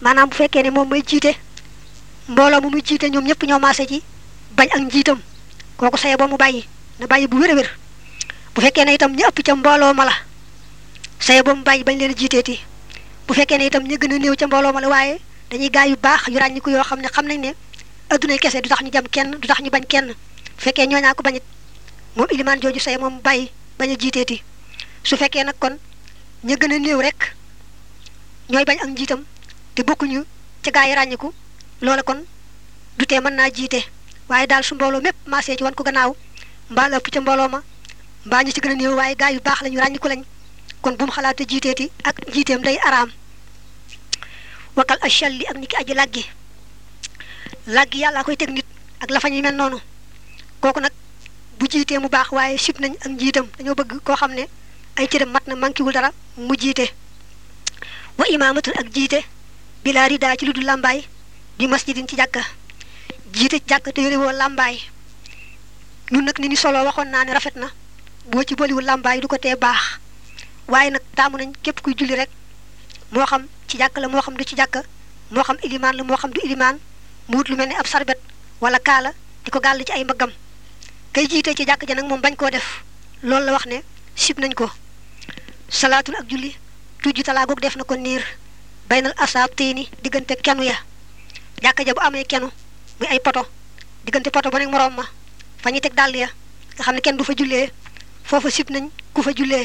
maanaam bu fekkee ne moom mooy jiite mbooloo mu muy jiite ñoom ñëpp ñoo maase ci bañ ak njiitam kooku saye ba mu bàyyi na bàyyi bu wér a wér bu fekkee ne itam ñu ëpp ca mbooloo ma la saye ba mu bàyyi bañ leen jiiteeti bu fekkee ne itam ñu gën a néew ca mbooloo ma la waaye dañuy gaay yu baax yu ràññiku yoo xam ne xam nañ ne addunay kese du tax ñu jam kenn du tax ñu bañ kenn bu fekkee ñooñaa ko bañit moom ilimaan jooju saye moom bàyyi bañ a jiiteeti su fekkee nag kon ñu gën a néew rek ñooy bañ ak njiitam te bokkuñu ca gaa yi ràññiku loola kon du tee mën naa jiite waaye daal su mbooloo mépp maasee ci wan ko gannaaw mbaa la ëpp ca mbooloo ma mbaa ñu ci gën a néew waaye gaa yu baax lañu ràññiku lañ kon bu mu xalaate jiiteeti ak jiiteem day araam wakal achalli ak ni ki aji làggi làggi yàllaa koy teg nit ak la fa ñu mel noonu kooku nag bu jiitee mu baax waaye sib nañ ak njiitam dañoo bëgg koo xam ne ay cëram mat na mankiwul dara mu jiite wa imaamatul ak jiite bilaa ridaa ci lu dul làmbaay bi masjidin ci jàkka jiite ci jàkka te yore woo làmbaay ñun nag ni ni solo waxoon naa ne rafet na boo ci boliwul làmbaay du ko tee baax waaye nag taamu nañ képp kuy julli rek moo xam ci jàkka la moo xam du ci jàkka moo xam ilimaan la moo xam du ilimaan mu wut lu mel ni ab sarbet wala kaala di ko gàll ci ay mbaggam kay jiite ci jàkk ja nag moom bañ koo def loolu la wax ne sib nañ ko salaatul ak julli tujju talaagoog def na ko niir baynal asaab tiini diggante kenu ya jàkka ja bu amee kenu muy ay poto diggante poto ba nekk moroom ma fa ñuy teg dàll ya nga xam ne kenn du fa jullee foofa sib nañ ku fa jullee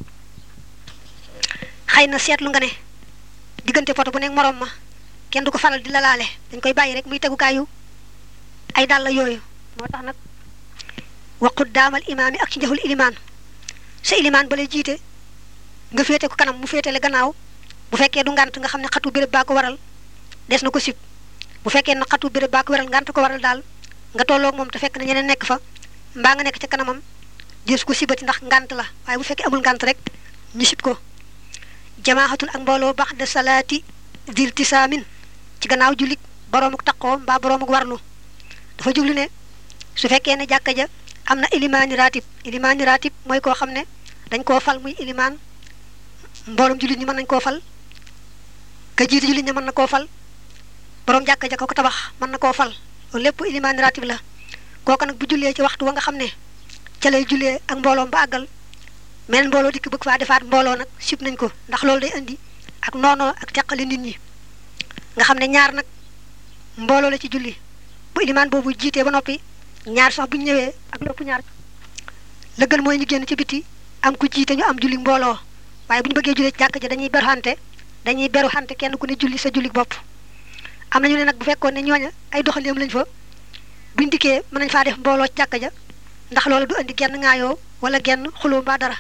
xëy na seetlu nga ne diggante poto bu nekk moroom ma kenn du ko faral di la laale dañ koy bàyyi rek muy tegukaayu ay dàll yooyu moo tax nag waqut daamal imaam yi ak ci njëxul ilimaan sa ilimaan ba lay jiite nga féete ko kanam mu féetale gannaaw bu fekkee du ngant nga xam ne xatu béréb baa ko waral des na ko sib bu fekkee na xatu béréb baa ko waral ngant ko waral daal nga tolloog moom te fekk na ñeneen nekk fa mbaa nga nekk ca kanamam des ko sibati ndax ngant la waaye bu fekkee amul ngant rek ñu sib ko jamaaxatun ak mbooloo bax de salaati dil tisaamin ci gannaaw jullit boroomuk taqoo mbaa boroomuk warlu dafa jublu ne su fekkee ne jàkka ja am na ilimaani ratib ilimaani ratib mooy koo xam ne dañ koo fal muy ilimaan mbooloom jullit ñi mën nañ koo fal ka jiite jullit ñi mën na koo fal borom jàkka ja ko ko tabax mën na koo fal loolu lépp ilimaani ratib la kooku nag bu jullee ci waxtu wa nga xam ne ca lay jullee ak mbooloom ba àggal meneen mbooloo dikk bëgg faa defaat mbooloo nag sib nañ ko ndax loolu day indi ak noonoo ak teqali nit ñi nga xam ne ñaar nag mbooloo la ci julli bu ilimaan boobu jiitee ba noppi ñaar sax bu ñu ñëwee ak lépp ñaar la gën mooy ñu génn ci biti am ku jiite ñu am julli mbooloo waaye bu ñu bëggee julli ci jàkk ja dañuy beru xante dañuy beru xante kenn ku ne julli sa julli bopp am nañu ne nag bu fekkoon ne ñooña ay doxaleem lañ fa buñ dikkee mën nañ faa def mbooloo ci jàkk ja ndax loolu du indi genn ŋaayoo wala genn xuloo mbaa dara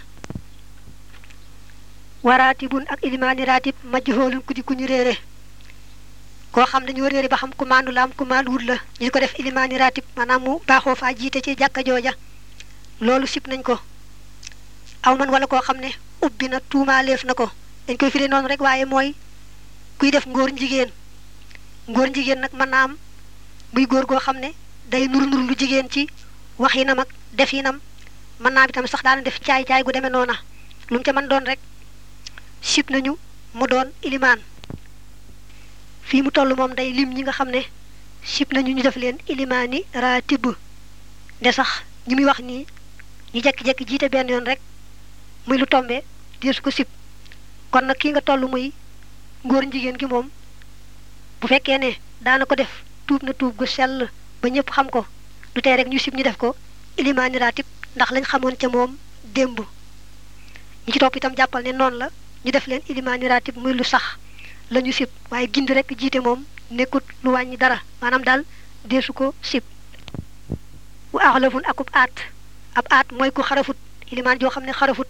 waraatibun ak ilimaani raatib majhoolun ku di ku ñu réere koo xam dañoo réere ba xam ku maandu la am ku maandu wut la ñu ko def ilimaani raatib maanaam mu baaxoo faa jiite ci jàkka jooja loolu sib nañ ko aw man wala koo xam ne ubbi na tuumaaleef na ko dañ koy firi noonu rek waaye mooy kuy def ngóor jigéen ngóor jigéen nag mën naa am muy góor goo xam ne day nur nur lu jigéen ci waxinam ak definam mën naa bi tam sax daana def caay-caay gu demee noona lu mu ca mën doon rek sib nañu mu doon ilimaan fii mu toll moom day lim ñi nga xam ne sib nañu ñu def leen ilimaani raatib de sax ñi muy wax nii ñu jekki-jekki jiite benn yoon rek muy lu tombe deesu ko sib kon nag kii nga toll muy ngóor jigéen gi moom bu fekkee ne daana ko def tuub na tuub gu sell ba ñëpp xam ko du tee rek ñu sib ñu def ko ilimaani raatib ndax lañ xamoon ca moom démb ñi ci topp itam jàppal ne noonu la ñu def leen ilimaani raatib muy lu sax la ñu sib waaye gindi rek jiite moom nekkut lu wàññi dara maanaam daal deesu ko sib wa axlafun akub aat ab aat mooy ku xarafut ilimaan joo xam ne xarafut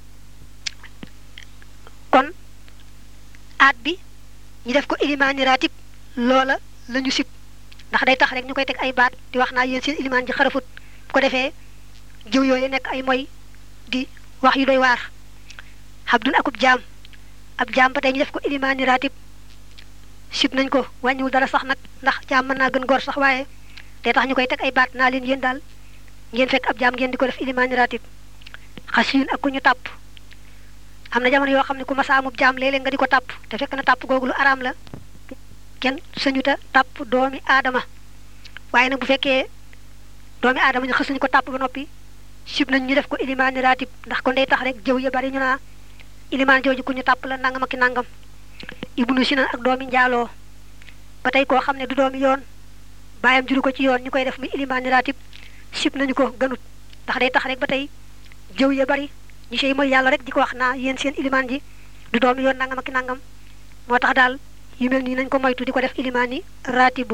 kon aat bi ñu def ko ilimaani raatib loola la ñu sib ndax day tax rek ñu koy teg ay baat di wax naa yéen seen ilimaan ji xarafut bu ko defee jëw yooyu nekk ay moy di wax yu doy waar xabdun akub jaam ab jaam ba tey ñu def ko ilimaani raatib sib nañ ko wàññiwul dara sax nag ndax jaam mën naa gën góor sax waaye day tax ñu koy teg ay baat naa leen yéen daal ngeen fekk ab jaam ngeen di ko def ilimaani raatib xasiyun ak ku ñu tàpp am na jamono yoo xam ne ku masa amub jaam léeg-léeg nga di ko tàpp te fekk na tàpp googu lu araam la kenn sañuta tàpp doomi aadama waaye nag bu fekkee doomi aadama ñu xës nañu ko tàpp ba noppi sib nañ ñu def ko ilimaani raatib ndax kon day tax rek jëw ya bari ñu naa ilimaan jooju ku ñu tàpp la nangam ak ki nangam ibnu sinan ak doomi njaaloo ba tey koo xam ne du doomi yoon bàyyam juru ko ci yoon ñu koy def muy ilimaani raatib sib nañu ko gënut ndax day tax rek ba tey jëw ya bari ñu sey mooy yàlla rek di ko wax naa yéen seen ilimaan ji du doomi yoon nangam ak ki nangam moo tax daal yu mel nii nañ ko moytu di ko def ilimaani raatib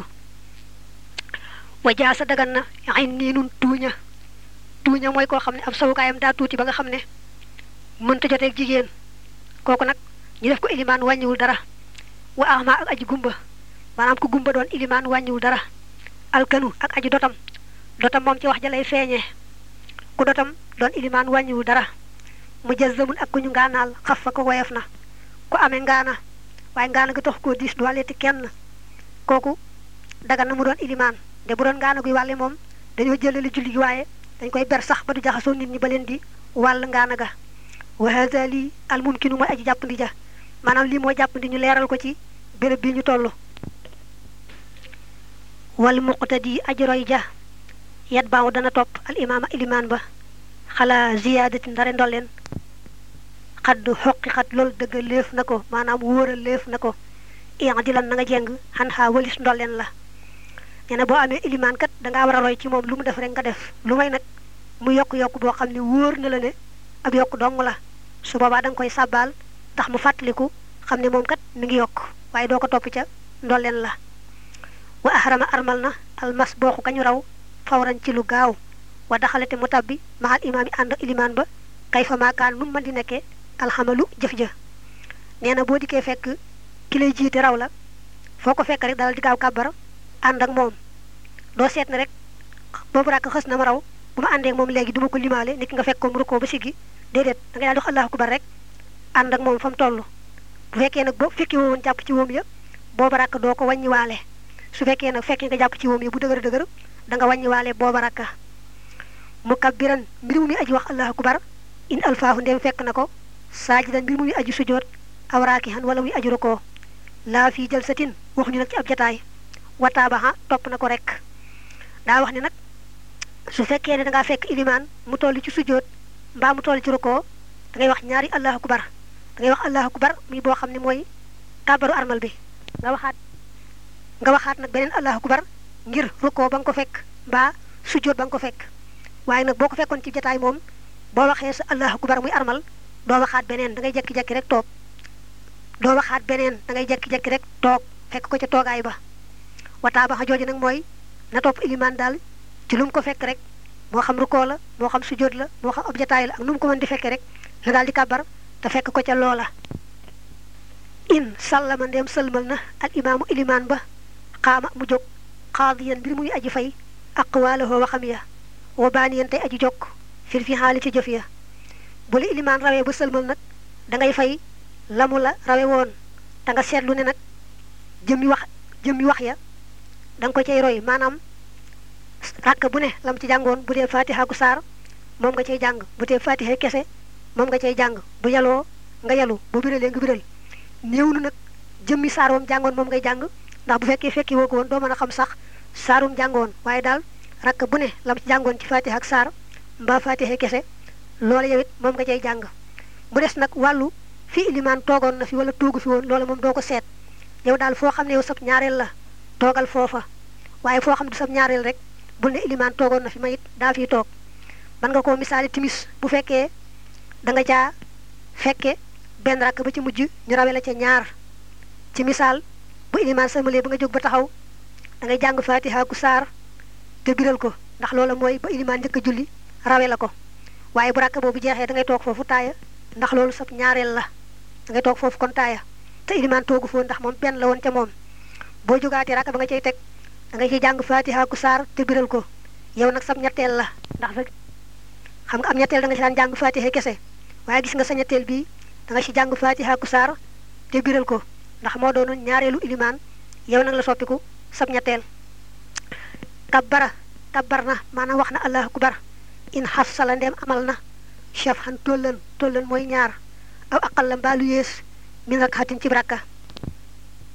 wajaa sa dagan na ay nii nun tuuña tuuña mooy koo xam ne ab sawukaayam daa tuuti ba nga xam ne mënta joteeg jigéen kooku nag ñu def ko ilimaan wàññiwul dara wa ama ak aji gumba maanaam ku gumba doon ilimaan wàññiwul dara alkanu ak aji dotam dotam moom ci wax ja lay feeñee ku dotam doon ilimaan wàññiwul dara mu jazzamun ak ku ñu ngaanaal xaf fa ko woyof na ku amee ngaana waaye ngaana gi tax koo diis du wàlleti kenn kooku dagan na mu doon ilimaan de bu doon ngaana guy wàlle moom dañoo jëlali julli gi waaye dañ koy ber sax ba du jaxasoo nit ñi ba leen di wàll ngaana ga wa hada lii al mumkinu mooy aji jàppandi ja maanaam lii moo jàppandi ñu leeral ko ci béréb bi ñu toll wal muqtadi aji roy ja yat baaw dana topp al imaama ilimaan ba xalaa ziyaadati ndare ndolleen xadd xoqi xat loolu dëgg léef na ko maanaam wóoral léef na ko iadilan na nga jeng xan xaa walis ndolleen la nee na boo amee ilimaan kat dangaa war a roy ci moom lu mu def rek nga def lu may nag mu yokk-yokk boo xam ne wóor na la ne ab yokk dong la su boobaa da nga koy sàbbaal tax mu fàttaliku xam ne moom kat mi ngi yokk waaye doo ko topp ca ndolleen la wa ahrama armal na almas booxu kañu raw fawran ci lu gaaw wa daxalate mu tabbi maxal imaam yi ànd ak ilimaan ba kay fa maakaan nu mu mën di nekkee alxamalu jëf ja nee na boo dikkee fekk ki lay jiite raw la foo ko fekk rek dalal di gaaw kàbbar ànd ak moom doo seet ne rek boobu rakk xës na ma raw bu ma àndee ak moom léegi duma ko limaale nit ki nga fekk ko mu rukkoo ba siggi déedéet da ngay daal di wax allahu akbar rek ànd ak moom fa mu toll bu fekkee nag boo fekkee woon jàpp ci woom ya booba rakk doo ko wàññiwaale su fekkee nag fekkee nga jàpp ci woom ya bu dëgër dëgër da nga wàññiwaale booba rakka mu kabbiran mbir mu muy aji wax allahu akbar in alfaahu ndem fekk na ko saajidan mbir mu muy aji sujoot aw raakihan wala muy aji rukkoo laa fii jalsatin waxuñu nag ci ab jataay wataabaxa topp na ko rek daa wax ne nag su fekkee ne dangaa fekk ilimaan mu toll ci sujjóot mbaa mu toll ci rukkoo da ngay wax ñaari allahu akbar da ngay wax allahu akbar muy boo xam ne mooy kàbbaru armal bi nga waxaat nga waxaat nag beneen allahu akbar ngir rukkoo ba nga ko fekk mbaa sujjóot ba nga ko fekk waaye nag boo ko fekkoon ci jataay moom boo waxee sa allahu akbar muy armal doo waxaat beneen da ngay jekki-jekki rek toog doo waxaat beneen da ngay jekki-jekki rek toog fekk ko ca toogaay ba wataa ba xa jooju nag mooy na topp ilimaan daal ci lu mu ko fekk rek moo xam rukkoo la moo xam sujjóot la moo xam ab jataay la ak nu mu ko mën di fekkee rek la daal di kàbbar te fekk ko ca loola in sallama ndeem sëlmal na al imaamu ilimaan ba xaama mu jóg xaadiyan mbir muy aji fay aqwaalahoo waxam ya wa baaniyan tey aji jokk fil fi xaali ci jëf ya bu la ilimaan rawee ba sëlmal nag da ngay fay lamu la rawe woon te nga seetlu ne nag jëmmi wax jëmmi wax ya da nga ko cay roy maanaam ràkk bu ne lam ci jàngoon bu dee fatiha gu saar moom nga cay jàng bu dee fatiha kese moom nga cay jàng bu yaloo nga yalu bu biralee nga biral néew nu nag jëmmi saar wam jàngoon moom ngay jàng ndax bu fekkee fekki woo ko woon doo mën a xam sax saarum jàngoon waaye daal rakk bu ne lam ci jàngoon ci fatiha ak saar mbaa fatiha kese loola yow it moom nga cay jàng bu des nag wàllu fi ilimaan toogoon na fi wala toogu fi woon loola moom doo ko seet yow daal foo xam ne yow sab ñaareel la toogal foofa waaye foo xam ne sab ñaareel rek bul ne ilimaan toogoon na fi ma it daa fiy toog mën nga koo misaali timis bu fekkee da nga caa fekke benn rakk ba ci mujj ñu rawe la ca ñaar ci misaal bu ilimaan sëlmalee ba nga jóg ba taxaw da ngay jàng fatiha ku saar te biral ko ndax loola mooy ba ilimaan njëkk a julli rawe la ko waaye bu rakk boobu jeexee da ngay toog foofu taaya ndax loolu sab ñaareel la da ngay toog foofu kon taaya te ilimaan toogu foofu ndax moom benn la woon ca moom boo jógaatee rakk ba nga cay teg da ngay ciy jàng fatiha ku saar te biral ko yow nag sab ñetteel la ndax fekk xam nga am ñetteel da nga ci daan jàng fatiha kese waaye gis nga sa ñetteel bii da nga ci jàng fatiha ku saar te biral ko ndax moo doonoon ñaareelu ilimaan yow nag la soppiku sab ñetteel kabbara kabbar na maanaam wax na allahu akbar in xaf sala ndeem amal na chef xan tollan tollan mooy ñaar aw aqal la mbaalu yées min rakxatin ci rakka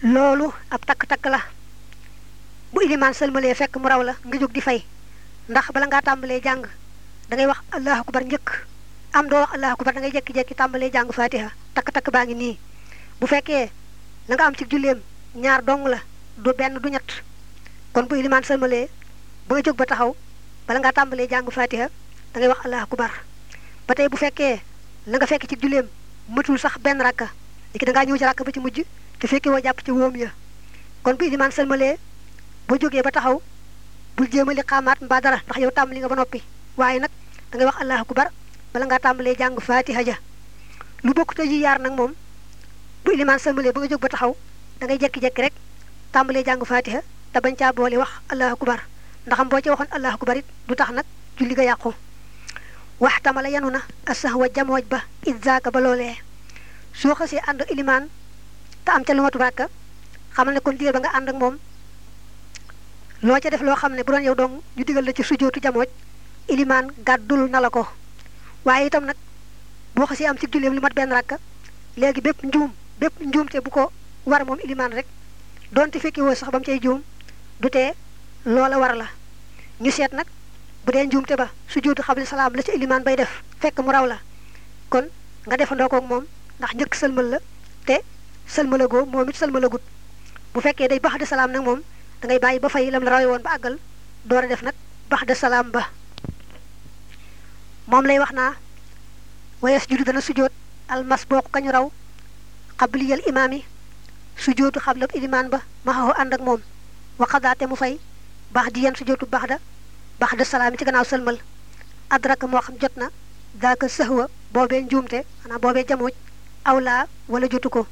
loolu ab takk-takk la bu ilimaan sëlmalee fekk mu raw la nga jóg di fay ndax bala ngaa tàmbalee jàng da ngay wax allahu akbar njëkk am doo wax allahu akbar da ngay jekki-jekki tàmbalee jàng fatiha takk-takk baa ngi nii bu fekkee la nga am ci julleem ñaar dong la du benn du ñett kon bu ilimaan sëlmalee ba nga jóg ba taxaw bala ngaa tàmbalee jàng fatiha da ngay wax allahu akbar ba tey bu fekkee la nga fekk ci julleem matul sax benn rakka léegi da ngaa ñëw ci rakka ba ci mujj te fekkee woo jàpp ci wóom ya kon bu ilimaan sëlmalee boo jógee ba taxaw bul jéem a li xaamaat mbaa dara ndax yow tàmbali nga ba noppi waaye nag da ngay wax allahu akbar bala ngaa tàmbalee jàng fatiha ja lu bokk te yi yaar nag moom bu ilimaan sëlmalee ba nga jóg ba taxaw da ngay jekki-jekki rek tàmbalee jàng fatiha te bañ caa boole wax allahu akbar ndaxam boo ci waxoon allahu akbar it du tax nag julli ga yàqu wax tamala yanu na asahwa jamooj ba idzaaka ba loolee soo xasee ànd ilimaan te am ca lu matu ràkka xamal ne kon diir ba nga ànd ak moom loo ca def loo xam ne bu doon yow dong ñu digal la ci sujootu jamooj ilimaan gàddul na la ko waaye itam nag boo xasee am ci julleem lu mat benn ràkka léegi bépp njuum bépp njuumte bu ko war moom ilimaan rek donte fekki woo sax ba mu cay juum du tee loola war la ñu seet nag bu dee njuumte ba sujootu xabli salaam la ci ilimaan bay def fekk mu raw la kon nga defandoo koog moom ndax njëkk sëlmal la te sëlmalagoo moom it sëlmalagut bu fekkee day bax de salaam nag moom da ngay bàyyi ba fay lam la rawe woon ba àggal door a def nag bax de salaam ba moom lay wax naa wayes judu dana sujoot almas boo ko kañu raw xabliyal imaam yi sujootu xablab ilimaan ba ma xaw ànd ak moom waxadaate mu fay bax di yan sujootu bax da bax de salaam yi ci gannaaw sëlmal adraka moo xam jot na daaka sëxwa boobee njuumte xanaa boobee jamooj awlaa wala jotu ko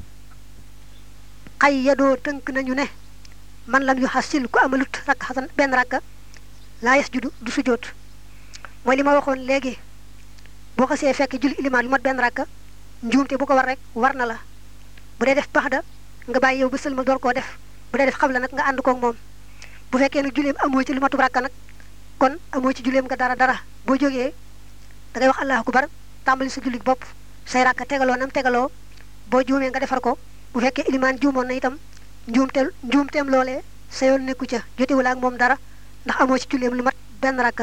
xay yadoo tënk nañu ne man lam yu xasil ku amalut rakk xasan benn rakka laa yes judu du sujoot mooy li ma waxoon léegi boo xasee fekk julli ilimaan lu mat benn rakka njuumte bu ko war rek war na la bu dee def bax da nga bàyyi yow ba sëlmal door koo def bu dee def xabla nag nga ànd koog moom bu fekkee nag julleem amoo ci lu matu rakka nag kon amoo ci julleem nga dara dara boo jógee da ngay wax allahu akbar tàmbali sa julli bopp say rakka tegaloo nam tegaloo boo juumee nga defar ko bu fekkee ilimaan juumoon na itam njuumte njuumteem loolee sa yoon nekku ca jotewul ak moom dara ndax amoo ci julleem lu mat benn rakka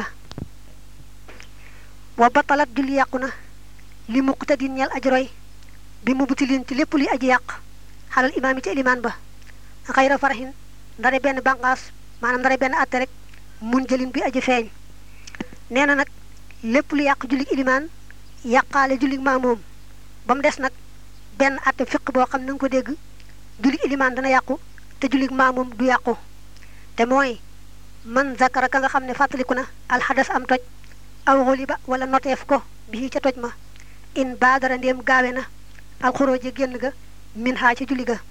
wa batalat julli yàqu na li muqtadin ñeel aji roy bi mu butilin ci lépp luy aji yàq xalal imaam yi ci ilimaan ba xayra faraxin ndare benn bànqaas maanaam ndare benn atte rek mun jëlin bi aji feeñ nee na nag lépp lu yàq jullig ilimaan yàqaale jullig maamoom ba mu des nag benn atte fiq boo xam na nga ko dégg jullig ilimaan dana yàqu te jullig maamoom du yàqu te mooy man zakara ka nga xam ne fàttaliku na alxadas am toj aw xoliba wala noteef ko bii ca toj ma in baadara ndéem gaawe na alxurooji génn ga min xaa ca julli ga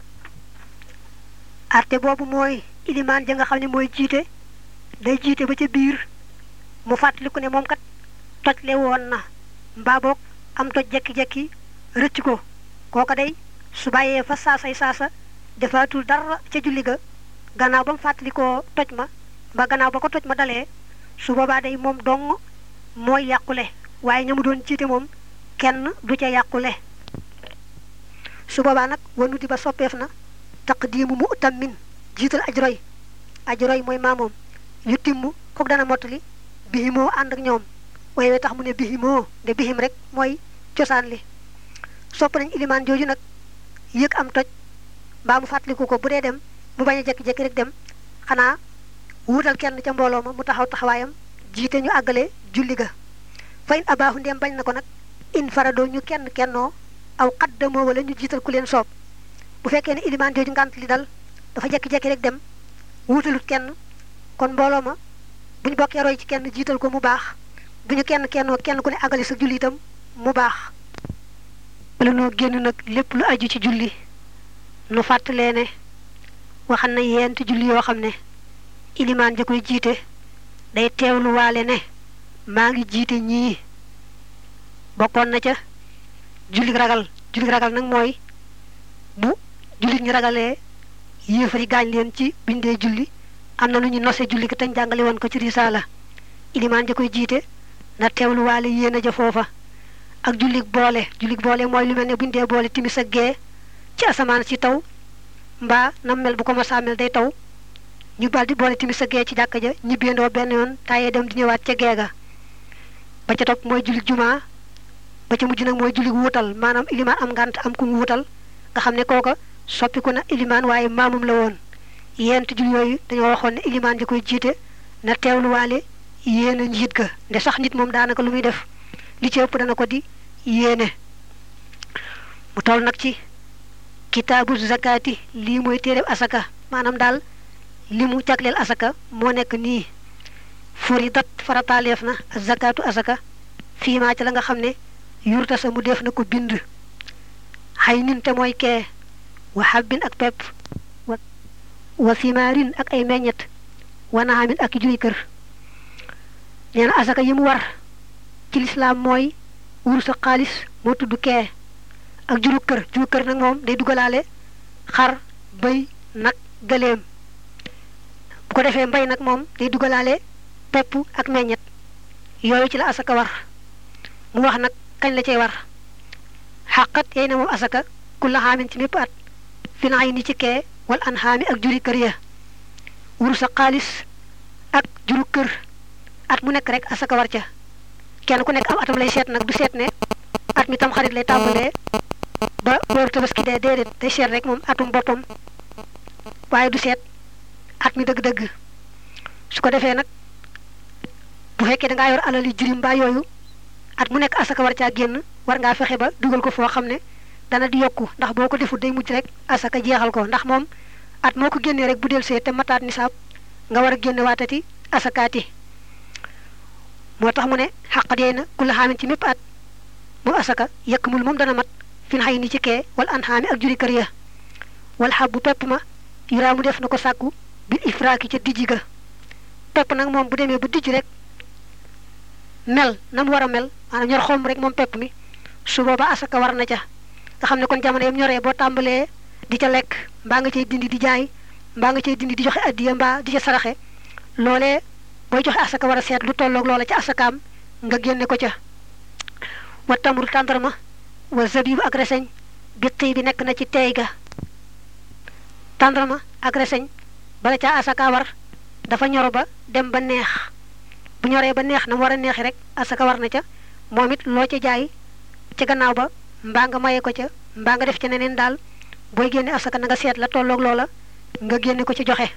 arte boobu mooy ilimaan ja nga xam ne mooy jiite day jiite ba ca biir mu fàttaliku ne moom kat toj le woon na mbaa boog am toj jekki-jekki rëcc ko kooka day su bàyyee fa saasay saasa defaatul dara ca julli ga gannaaw ba mu fàttalikoo toj ma ba gannaaw ba ko toj ma dalee su boobaa day moom dong mooy yàqule waaye ña mu doon jiite moom kenn du ca yàqule su boobaa nag wanu di ba soppeef na taqdiimu mu utammin jiital ajroy ajroy mooy maamoom yu timm kook dana mottali bihimoo ànd ak ñoom waaye we tax mu ne bihimoo de bihim rek mooy cosaan li sopp nañ ilimaan jooju nag yëg am toj mbaa mu fàttaliku ko bu dee dem mu bañ a jekki-jekki rek dem xanaa wuutal kenn ca mbooloo ma mu taxaw taxawaayam jiite ñu àggale julli ga fa in abaahu ndem bañ na ko nag in faradoo ñu kenn kennoo aw xaddamoo wala ñu jiital ku leen soob bu fekkee ne ilimaan jooju ngànt li dal dafa jekki-jekki rek dem wuutalut kenn kon mbooloo ma bu ñu bokkee roy ci kenn jiital ko mu baax bu ñu kenn kennoo kenn ku ne àggale sa julli itam mu baax wala noo génn nag lépp lu aju ci julli nu fàttalee ne waxan na yent julli yoo xam ne ilimaan ja koy jiite day teewlu waale ne maa ngi jiite ñii bokkoon na ca julli ragal julli ragal nag mooy bu jullit ñi ragalee yéefari gaañ leen ci biñ dee julli am na lu ñu nose julli gi tañ jàngale woon ko ci risaala ilimaan ja koy jiite na teewlu waale yéen a ja foofa ak jullig boole jullig boole mooy lu mel ne buñ dee boole timis ak gee ci asamaan si taw mbaa nam mel bu ko masaa mel day taw ñu bal di boole timis sa gee ci jàkka ja ñibbeendoo benn yoon tayee dem di ñëwaat ca geega ba ca topp mooy julli jumaa ba ca mujj nag mooy julli wuutal maanaam ilimaan am ngànt am ku mu wuutal nga xam ne kooka soppiku na ilimaan waaye maamum la woon yent julli yooyu dañoo waxoon ne ilimaan ji koy jiite na teewluwaale yéene njiit ga nde sax nit moom daanaka lu muy def li ci ëpp dana ko di yéene mu toll nag ci kitaabu zakati lii mooy téereb asaka maanaam daal li mu jagleel asaka moo nekk nii furidat farataaleef na zakatu asaka fii maa ci la nga xam ne yurta sa mu def na ko bind xay nin te mooy kee wa xabbin ak pepp wa simaarin ak ay meññet wa naamin ak juy kër nee na asaka yi mu war ci lislaam mooy wur sa xaalis moo tudd kee ak juru kër juru kër nag moom day dugalaale xar bëy nag gëléem bu ko defee mbay nag moom day dugalaale pepp ak meññet yooyu ci la asaka war mu wax nag kañ la cay war xàqat yey na moom asaka ku la xaamin ci mépp at fi na ay ni ci kee wal an xaami ak juri kër ya wur sa xaalis ak juru kër at mu nekk rek asaka war ca kenn ku nekk am atam lay seet nag du seet ne at mi tam xarit lay tàmbalee ba weeru tabaski dee déedéet day seet rek moom atum boppam waaye du seet at mi dëgg-dëgg su ko defee nag bu fekkee da ngaa yor alal yi jirim mbaa yooyu at mu nekk asaka war caa génn war ngaa fexe ba dugal ko foo xam ne dana di yokku ndax boo ko defut day mujj rek asaka jeexal ko ndax moom at moo ko génnee rek bu del see te mataat nisaab nga war a génne waatati asakaati moo tax mu ne xaqat yeey na ku la xaamin ci mépp at moom asaka yëkk mul moom dana mat fin xay ni ci kee wala an xaami ak juri kër ya wala xab bu pepp ma yuraamu def na ko sàkku bil ifraaki ca dijji ga pepp nag moom bu demee bu dijj rek mel na mu war a mel maanaam ñor xom rek moom pepp mi su booba asaka war na ca nga xam ne kon jamono yam ñoree boo tàmbalee di ca lekk mbaa nga cay dindi di jaay mbaa nga cay dindi di joxe addiya mbaa di ca saraxe loolee booy joxe asaka war a seet lu tolloog loola ca asakaam nga génne ko ca wa tamru tàndarma wa zabibu ak reseñ bi tii bi nekk na ci teey ga tàndarma ak reseñ bala caa asaka war dafa ñoro ba dem ba neex bu ñoree ba neex na mu war a neexi rek asaka war na ca moom it loo ca jaay ca gannaaw ba mbaa nga maye ko ca mbaa nga def ca neneen daal booy génne asaka na nga seet la tolloog loola nga génne ko ci joxe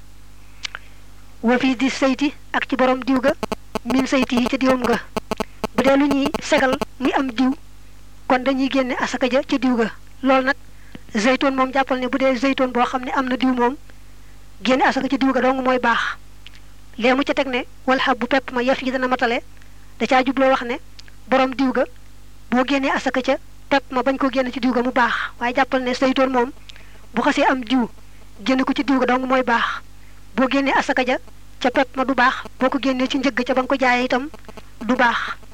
wa fii di sayti ak ci borom diw ga min sayti yi ca diwam ga bu dee lu ñuy segal muy am diw kon dañuy génne asaka ja ca diw ga loolu nag zeytoon moom jàppal ne bu dee zeytoon boo xam ne am na diw moom génne asaka ca diw ga dong mooy baax lee mu ca teg ne wala xab bu pepp ma yaf yi dana matale da caa jubloo wax ne borom diw ga boo génnee asaka ca pepp ma bañ ko génne ci diw ga mu baax waaye jàppal ne zeytoon moom bu xasee am diw génne ko ci diw ga dong mooy baax boo génnee asaka ja ca pepp ma du baax boo ko génnee ci njëgg ca ba nga ko jaayee itam du baax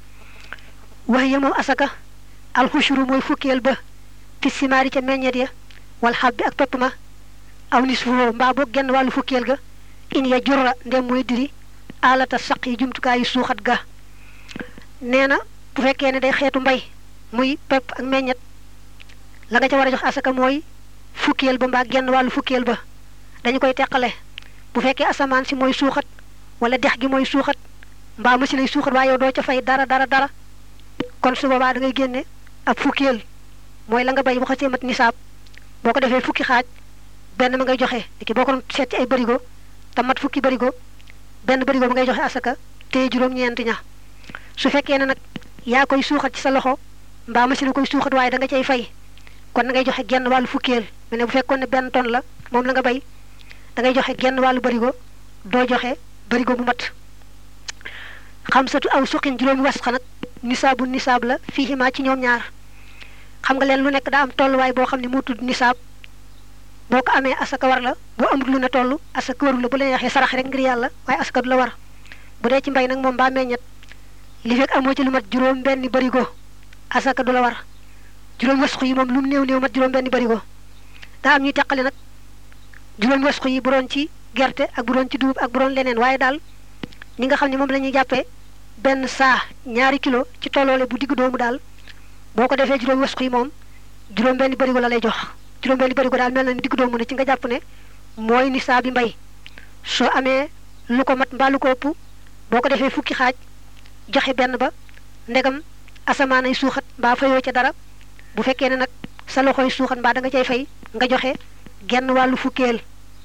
wax ya moom asaka alxushuru mooy fukkeel ba fi simaari ca meññeet ya wal xab bi ak pepp ma aw nis foo mbaa boo genn wàllu fukkeel ga in ya jurra ndem mooy diri alata saq yi jumtukaayu suuxat ga nee na bu fekkee ne day xeetu mbay muy pepp ak meññet la nga ca war a jox asaka mooy fukkeel ba mbaa genn wàllu fukkeel ba dañu koy teqale bu fekkee asamaan si mooy suuxat wala dex gi mooy suuxat mbaa machine ay suuxat waaye yow doo ca fay dara dara dara kon su boobaa da ngay génne ab fukkeel mooy la nga bay bu xasee mat nisaab boo ko defee fukki xaaj benn ma ngay joxe di ki boo ko doon seet ci ay barigo te mat fukki barigo benn barigo ba ngay joxe asaka te juróom-ñeent ña su fekkee ne nag yaa koy suuxat ci sa loxo mbaa machine koy suuxat waaye da nga cay fay kon da ngay joxe genn wàllu fukkeel mais ne bu fekkoon ne benn tonne la moom la nga bay da ngay joxe genn wàllu barigo doo joxe barigo bu mat xam satu aw suqin juróomi wasxa nag nisaabu nisaab la fii ximaa ci ñoom ñaar xam nga leen lu nekk daa am tolluwaay boo xam ne moo tudd nisaab boo ko amee asaka war la boo amul lu ne toll asaka warul la bu la neexee sarax rek ngir yàlla waaye asaka du la war bu dee ci mbay nag moom mbaa meññet li fekk amoo ci lu mat juróom benn barigo asaka du la war juróomi wasxu yi moom lu mu néew néew mat juróom benn barigo daa am ñuy teqale nag juróomi wasxu yi bu doon ci gerte ak bu doon ci dugub ak bu doon leneen waaye daal ñi nga xam ne moom la ñuy jàppee benn saa ñaari kilo ci tolloole bu digg doomu daal boo ko defee juróomi wasxu yi moom juróom benn barigo la lay jox juróom-benni barigo daal mel na ni digg doomu ne ci nga jàpp ne mooy nisaab bi mbay soo amee lu ko mat mbaa lu ko ëpp boo ko defee fukki xaaj joxe benn ba ndegam asamaan ay suuxat mbaa fayoo ca dara bu fekkee ne nag sa loxoy suuxat mbaa da nga cay fay nga joxe genn wàllu fukkeel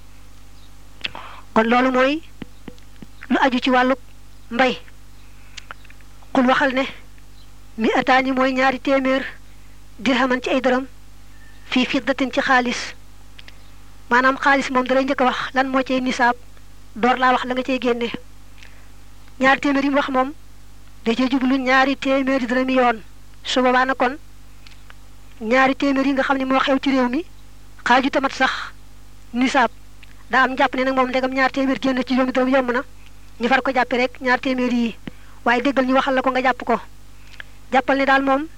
kon loolu mooy lu aju ci wàllu mbay xul waxal ne mi ataani mooy ñaari téeméer dirhaman ci ay dërëm fii fiddatin ci xaalis maanaam xaalis moom dalay njëkk a wax lan moo cay nisaab door laa wax la nga cay génne ñaari téeméer yi mu wax moom da cee jublu ñaari téeméeri dërëmi yoon su boobaa na kon ñaari téeméer yi nga xam ne moo xew ci réew mi xaaju tamat sax nisaab daa am jàpp ne nag moom ndegam ñaar téeméer génn ci juróomi dërëm yomb na ñu far ko jàppe rek ñaar téeméer yi waaye déggal ñu waxal la ko nga jàpp ko jàppal ne daal moom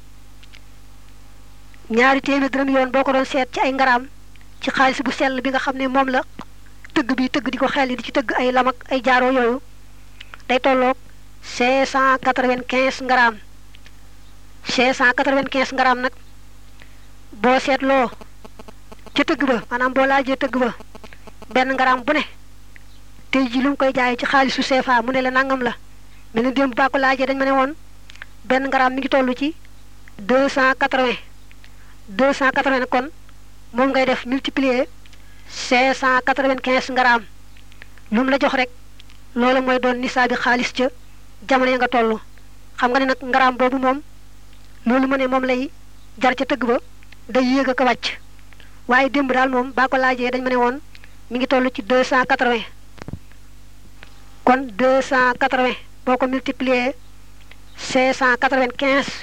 ñaari téeméer dërëm yoon boo ko doon seet ci ay ngaraam ci xaalis bu sell bi nga xam ne moom la tëgg bi tëgg di ko xel di ci tëgg ay lam ak ay jaaroo yooyu day tolloog cinq cent quatre-vingt-quinze ngaraam cinq cent quatre-vingt-quinze ngaraam nag boo seetloo ca tëgg ba maanaam boo laajee tëgg ba benn ngaraam bu ne tey ji lu mu koy jaayee ci xaalisu CFA mu ne la nangam la mel ni démb baa ko laajee dañ ma ne woon benn ngaraam mi ngi toll ci deux cent quatre-vingts deux cent quatre-vingts kon moom ngay def multiplier cinq cent quatre-vingt-quinze ngaraam lu mu la jox rek loolu mooy doon nisaabi xaalis ca jamono ya nga toll xam nga ne nag ngaraam boobu moom loolu mu ne moom lay jar ca tëgg ba day yéeg a ko wàcc waaye démb daal moom baa ko laajee dañ ma ne woon mi ngi toll ci deux cent quatre-vingts kon deux cent quatre-vingts boo ko multiplier cinq cent quatre-vingt-quinze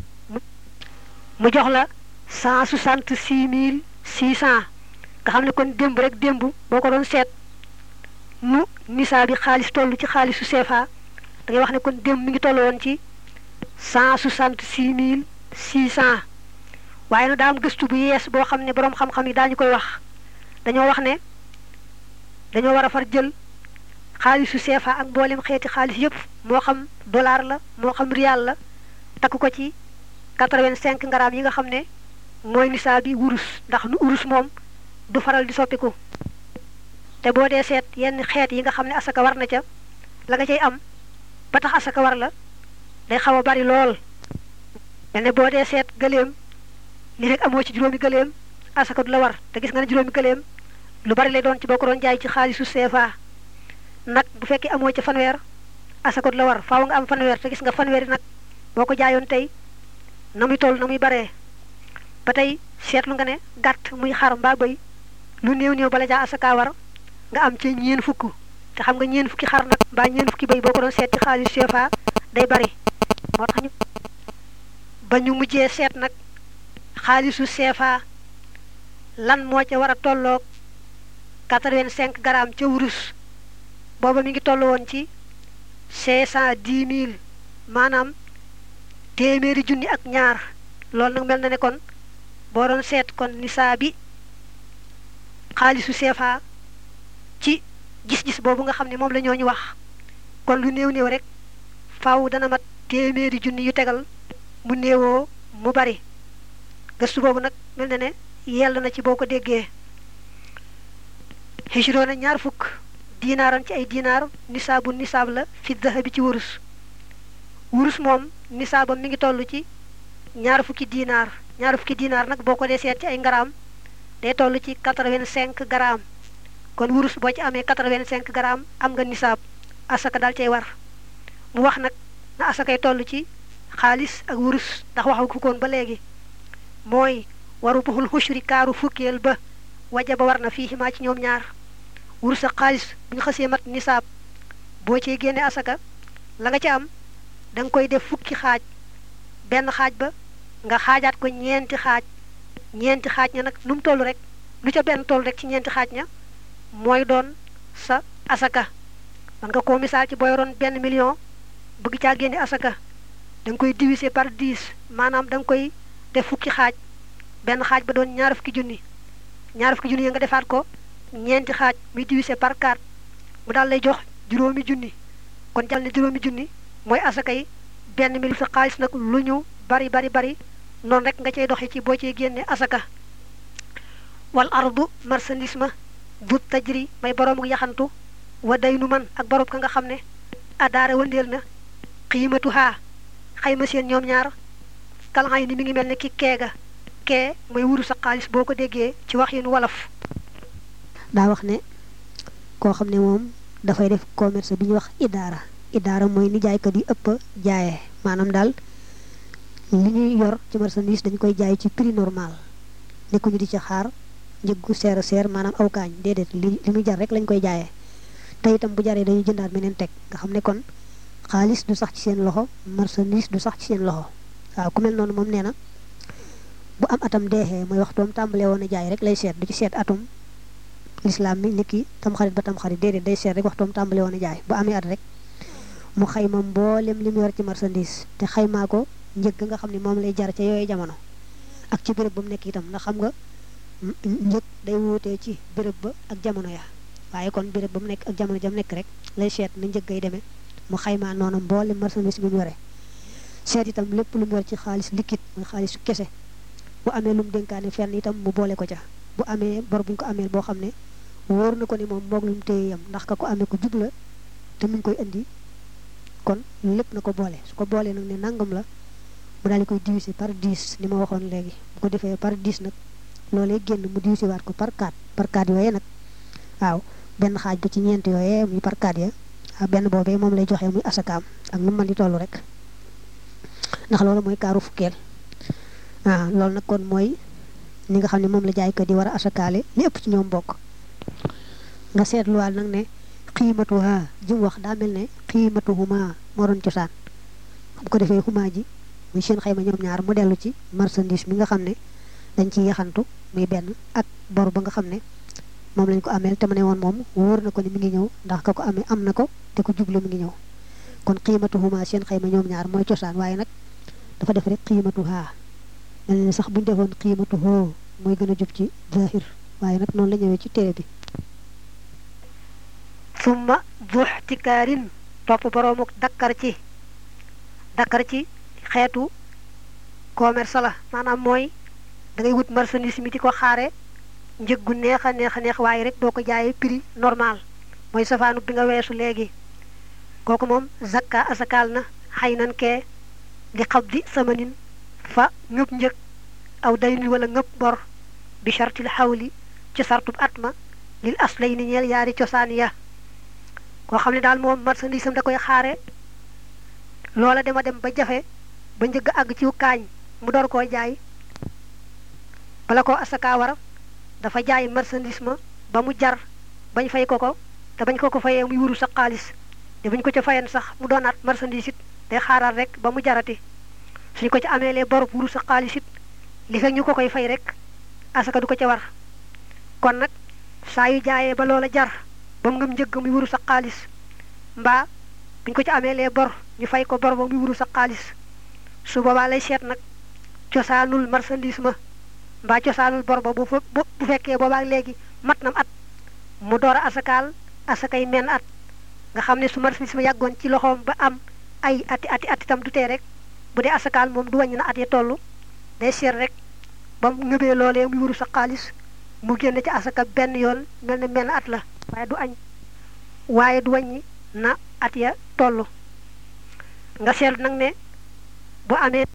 mu jox la cent soixante-six mille six cent nga xam ne kon démb rek démb boo ko doon seet nu nisaa bi xaalis toll ci xaalisu CFA da ngay wax ne kon démb mi ngi toll woon ci cent soixante-six mille six cent waaye nag daa am gëstu bu yees boo xam ne boroom xam-xam yi daañu koy wax dañoo wax ne dañoo war a far jël xaalisu CFA ak mboolem xeeti xaalis yépp moo xam dollar la moo xam rial la takk ko ci quatre-vingt-cinq ngaraam yi nga xam ne mooy nisaa bi wurus ndax nu urus moom du faral di soppiku te boo dee seet yenn xeet yi nga xam ne asaka war na ca la nga cay am ba tax asaka war la day xaw a bari lool mel ne boo dee seet gëléem li rek amoo ci juróomi gëléem asaka du la war te gis nga ne juróomi gëléem lu bari lay doon ci boo ko doon jaay ci xaalisu CFA nag bu fekkee amoo ca fanweer asaka du la war faaw nga am fanweer te gis nga fanweer yi nag boo ko jaayoon tey na muy toll na muy baree ba tey seetlu nga ne gàtt muy xar mbaa bëy lu néew néew bala jaa asaka war nga am ci ñeen fukk te xam nga ñeen fukki xar nag mbaa ñeen fukki bëy boo ko doon seet ci xaalis CFA day bari moo tax ñu ba ñu mujjee seet nag xaalisu CFA lan moo ca war a tolloog quatre-vingt-cinq grammes ca wurus booba mi ngi toll woon ci cinq cent dix mille maanaam téeméeri junni ak ñaar loolu nag mel na ne kon boo doon seet kon nisaa bi xaalisu CFA ci gis-gis boobu nga xam ne moom la ñoo ñu wax kon lu néew néew rek faaw dana mat téeméeri junni yu tegal mu néewoo mu bari gëstu boobu nag mel na ne yell na ci boo ko déggee xisroona ñaar fukk diinaaran ci ay diinaar nisaabu nisaab la fi dahabi ci wurus wurus moom nisaabam mi ngi toll ci ñaar fukki diinaar ñaar fukki diinaar nag boo ko dee seet ci ay ngaraam day toll ci quatre-vingt-cinq grammes kon wurus boo ci amee quatre-vingt-cinq grammes am nga nisaab asaka daal cay war mu wax nag na asakay toll ci xaalis ak wurus ndax waxu ko koon ba léegi mooy waru buxul xushri kaaru fukkeel ba waja ba war na fii ximaa ci ñoom ñaar wurus ak xaalis bu ñu xasee mat nisaab boo cee génne asaka la nga ca am da nga koy def fukki xaaj benn xaaj ba nga xaajaat ko ñeenti xaaj ñeenti xaaj ña nag nu mu toll rek lu ca benn toll rek ci ñeenti xaaj ña mooy doon sa asaka man nga koo misaal ci booy yoroon benn million bëgg caa génne asaka da nga koy diviser par 10 maanaam da nga koy def fukki xaaj benn xaaj ba doon ñaar fukki junni ñaar fukki junni ya nga defaat ko ñeenti xaaj muy diviser par 4 mu daal lay jox juróomi junni kon jàll ne juróomi junni mooy asaka yi benn mil sa xaalis nag lu ñu bari bari bari noonu rek nga cay doxee ci boo cee génne asaka wal ardu marchandise ma bu tajri may boroomu yaxantu wa daynu man ak boroom ka nga xam ne adaara wëndeel na xiimatu haa xayma seen ñoom ñaar kalxay ni mi ngi mel ne ki keega kee mooy wuru sa xaalis boo ko déggee ci wax yinu wolof daa wax ne koo xam ne moom dafay def commerce bi ñuy wax idaara idaara mooy ni jaaykat yi ëpp jaayee maanaam daal li ñuy yor ci marchandise dañ koy jaay ci prix normal nekkuñu di ci xaar njëggu seer a seer maanaam aw kaañ déedéet li li muy jar rek lañ koy jaayee te itam bu jaree dañuy jëndaat meneen teg nga xam ne kon xaalis du sax ci seen loxo marchandise du sax ci seen loxo waaw ku mel noonu moom nee na bu am atam deexee mooy waxtoom tàmbalee woon a jaay rek lay seet du ci seet atum lislaam mi niki tamxarit ba tamxarit déedéet day seet rek waxtoom tàmbalee woon a jaay bu amee at rek mu xayma mboolem li mu yor ci marchandise te xaymaa ko njëg nga xam ne moom lay jar ca yooyu jamono ak ci béréb ba mu nekk itam ndax xam nga njëg day wuutee ci béréb ba ak jamono ya waaye kon béréb ba mu nekk ak jamono jam nekk rek lay seet na njëg gay demee mu xaymaa noonu mboolem marchandise bi mu yore seet itam lépp lu mu yor ci xaalis liquide muy xaalisu kese bu amee lu mu dénkaane fenn itam mu boole ko ca bu amee bor bu ñu ko amee boo xam ne wóor na ko ni moom moog lu mu téye yam ndax ka ko amee ko jub la te mu ngi koy indi kon lépp na ko boole su ko boolee nag ne nangam la mu daal di koy diviser par 10 ni ma waxoon léegi bu ko defee par 10 nag loolee génn mu diviser waat ko par 4 par 4 yooyee nag waaw benn xaaj ba ci ñeent yooyee muy par 4 ya waaw benn boobee moom lay joxe muy asakaam ak nu mu mën di toll rek ndax loolu mooy kaaru fukkeel waaw loolu nag kon mooy ni nga xam ne moom la jaay ko di war a asakaale li ëpp ci ñoom bokk nga seetluwaal nag ne xiimatuha ji mu wax daa mel ne xiimatuhuma moo doon cosaan bu ko defee huma ji muy seen xayma ñoom ñaar mu dellu ci marchandise mi nga xam ne dañ ciy yaxantu muy benn ak bor ba nga xam ne moom lañ ko ameel te mu ne woon moom wóor na ko ni mi ngi ñëw ndax ka ko amee am na ko te ko jublu mi ngi ñëw kon xiimatuhuma seen xayma ñoom ñaar mooy cosaan waaye nag dafa def rek xiimatuha mel ne sax buñu defoon xiimatuhoo mooy gën a jub ci zahir waaye nag noonu la ñëwee ci téere bi summa buxtikaarin topp boroomuk dakkar ci dakkar ci xeetu commerce la maanaam mooy da ngay wut marchandise mi di ko xaare njëg gu neex a neex a neex waaye rek doo ko jaayee prix normal mooy safaanu bi nga weesu léegi kooku moom zakka asakaal na xay nan kee li xab di samanin fa ngëb njëg aw dayni wala ngëb bor bi chartil xawli ci sartub atma lil aslay ni ñeel yaari cosaan ya koo xam ne daal moom marchandise am da koy xaare loola dema dem ba jafe ba njëgg àgg ci kaañ mu door koo jaay bala ko asaka war dafa jaay marchandise ma ba mu jar bañ fay ko ko te bañ ko ko fayee muy wuru sa xaalis te buñ ko ca fayen sax mu doonaat marchandise it day xaaral rek ba mu jarati suñ ko ci ameelee borub wuru sa xaalis it li fekk ñu ko koy fay rek asaka du ko ca war kon nag saa yu jaayee ba loola jar ba mu ngëm njëgg muy wuru sa xaalis mbaa buñ ko ci ameelee bor ñu fay ko bor ba muy wuru sa xaalis su boobaa lay seet nag cosaanul marchandise ma mbaa cosaanul bor ba bu fa bu fekkee boobaa léegi mat nam at mu door a asakaal asakay menn at nga xam ne su marchandise ma yàggoon ci loxoom ba am ay ati ati ati tam du tee rek bu dee asakaal moom du wàññi na at ya toll day seet rek ba mu ngëbee loolee muy wuru sa xaalis mu génn ci asaka benn yoon mel ne menn at la waaye du añ waaye du wàññi na at ya toll nga seetlu nag ne bu amee